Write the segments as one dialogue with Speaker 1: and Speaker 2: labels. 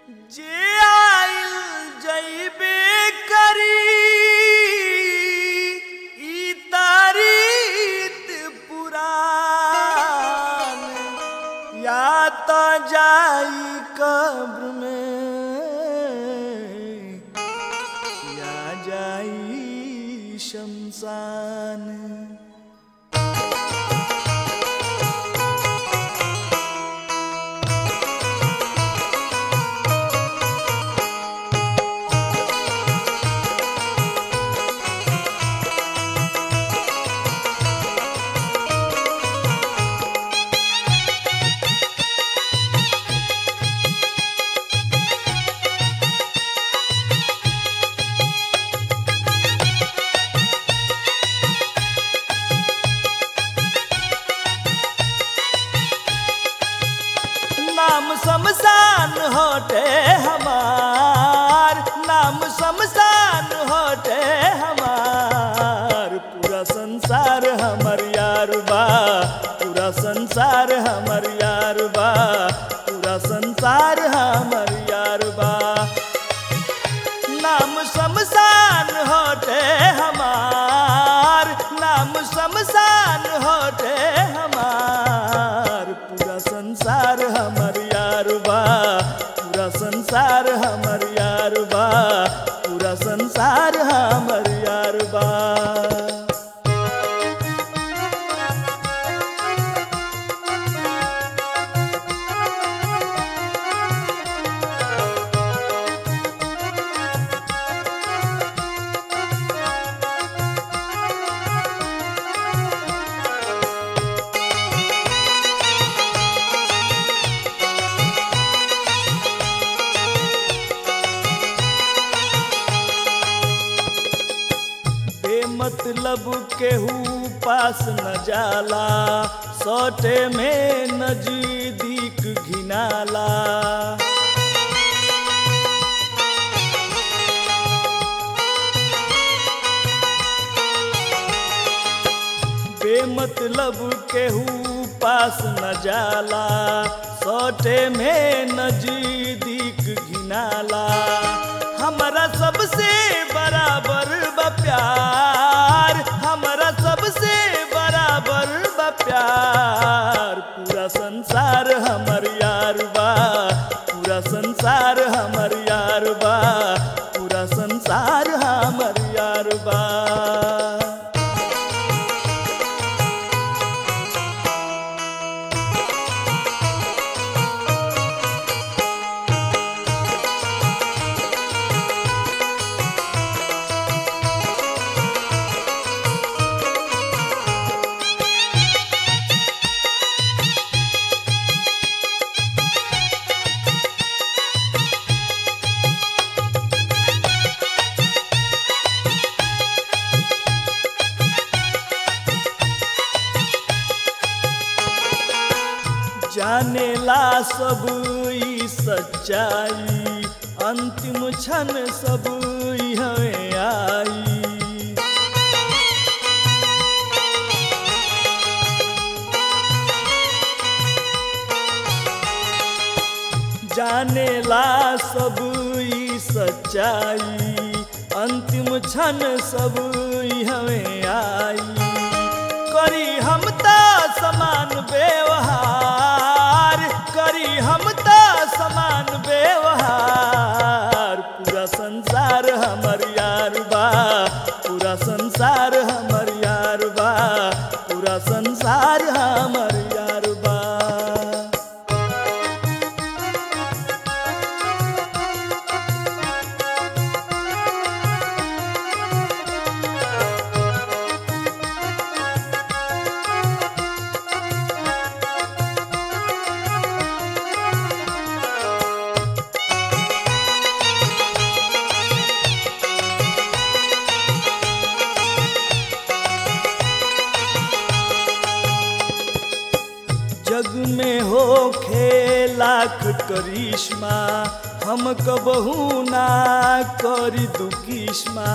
Speaker 1: जे आइल जइबे करी ई तारीत पुरान या तो जाई कब्र में या जाई शमशान नाम शमशान होटे हमार नाम शमशान होटे हमार पूरा संसार हमर यार बा पूरा संसार हमर यार बा पूरा संसार हमर यार बा नाम शमशान होटे हमार नाम शमशान होटे हमार पूरा संसार हमर यार बा पूरा संसार हमर यार बा पूरा संसार हमर यार बा बेमतलब केहू पास न जाला सौटे में नजदीक घिनाला बेमतलब केहू पास न जाला सौटे में नजदीक घिनाला हमारा सबसे बराबर बा प्यार हमारा सबसे बराबर बा प्यार पूरा संसार हमर यार बा पूरा संसार हमर यार बा पूरा संसार हमर यार बा जानेला सब ई सच्चाई अंतिम क्षण सब ई हमें आई जानेला सब ई सच्चाई अंतिम क्षण सब ई हमें आई करी हम ता समान व्यवहार करी हम ता समान व्यवहार पूरा संसार हमर यार बा पूरा संसार हमर यार बा पूरा संसार हमर यार बा जग में हो लाख करिश्मा हम कबहू ना करी दुकिश्मा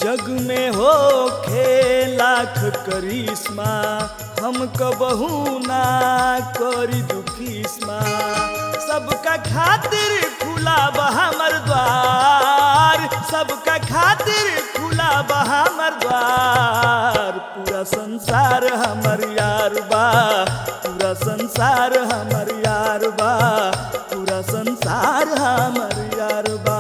Speaker 1: जग में हो खे लाख करिश्मा हम कबहू ना करी दुखिस्मा सबका खातिर खुला बा हमर द्वार सबका खातिर खुला बा हमर द्वार पूरा संसार हमर यार बा पूरा संसार हमर यार बा पूरा संसार हमर यार बा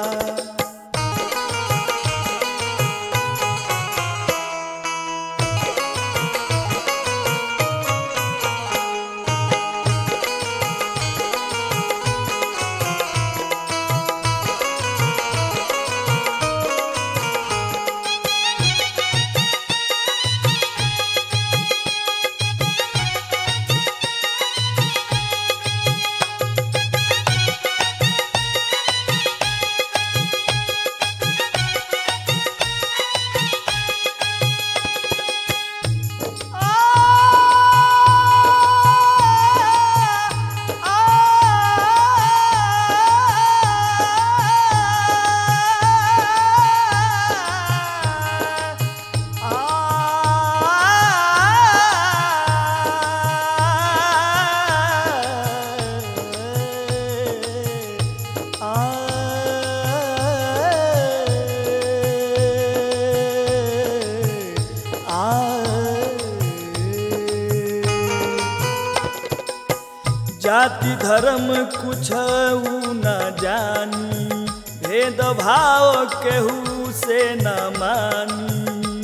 Speaker 1: जाति धर्म कुछ न जानी भेद भाव केहू से न मानी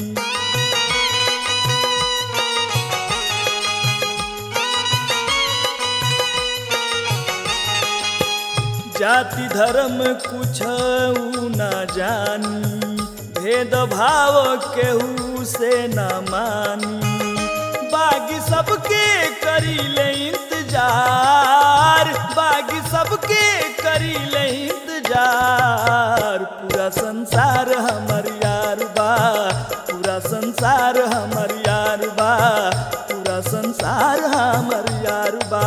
Speaker 1: जाति धर्म कुछ न जानी भेद भाव केहू से न मानी बागी सबके करी ले इंतजार बागी सबके करी ले इंतजार पूरा संसार हमर यार बा पूरा संसार हमर यार बा पूरा संसार हमर यार बा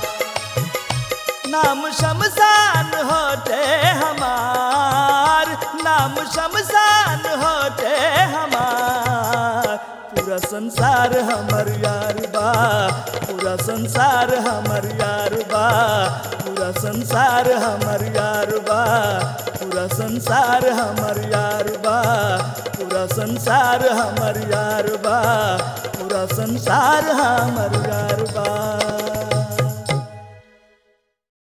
Speaker 1: नाम शमशान होते हमार नाम शमशान होते हमार पूरा संसार हमर यार बा पूरा संसार हमर यार बा पूरा संसार हमर यार बा पूरा संसार हमर यार बा पूरा संसार हमर यार बा पूरा संसार हमर यार बा